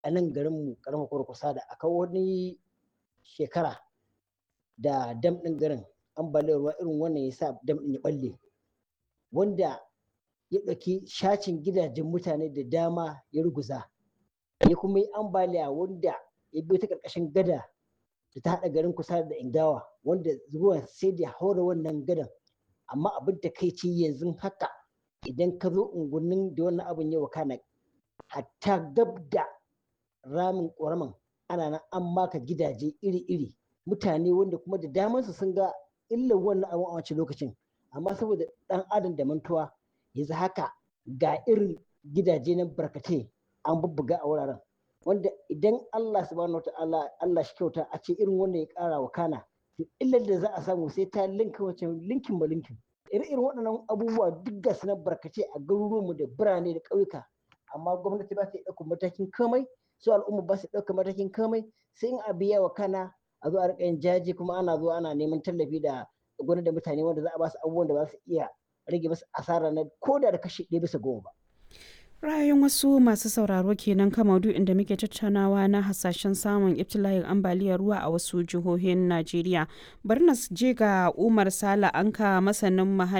a nan garinmu karamar kurkusa da aka wani shekara da dam ɗin garin ambaliyar ruwa irin wannan ya sa dam ɗin ya ɓalle wanda ya ɗauki shacin gidajen mutane da dama ya ruguza ya kuma yi ambaliya wanda ya biyo ta ƙarƙashin gada da ta haɗa garin kusa da ingawa wanda ruwan sai da haura wannan gadan amma abin da kai ce yanzu haka idan ka zo unguwannin da wannan abin ya wakana hatta gab da ramin ƙoraman ana nan an maka gidaje iri-iri mutane wanda kuma da damansu sun ga illar wannan abin a wancan lokacin amma saboda ɗan adam da mantuwa yanzu haka ga irin gidaje na barkatai an bubbuga a wuraren wanda idan Allah subhanahu wa ta'ala Allah shi kyauta a ce irin wanda ya ƙara wa kana to illar da za a samu sai ta linka wancan linkin ba linkin irin waɗannan abubuwa duk ga su na barkace a garuruwanmu da birane da ƙauyuka amma gwamnati ba ta ɗaukar matakin komai su al'umma ba su ɗaukar matakin komai sai in a biya wa kana a zo a riƙa yin jaji kuma ana zuwa ana neman tallafi da gwamnati da mutane wanda za a ba su abubuwan da ba su iya rage masu asara na ko da da kashi ɗaya bisa goma ba. ra'ayin wasu masu sauraro kenan kan maudu'in da muke tattaunawa na hasashen samun ibtila'in ambaliyar ruwa a wasu jihohin najeriya bari na je ga umar sala anka masanin muhalli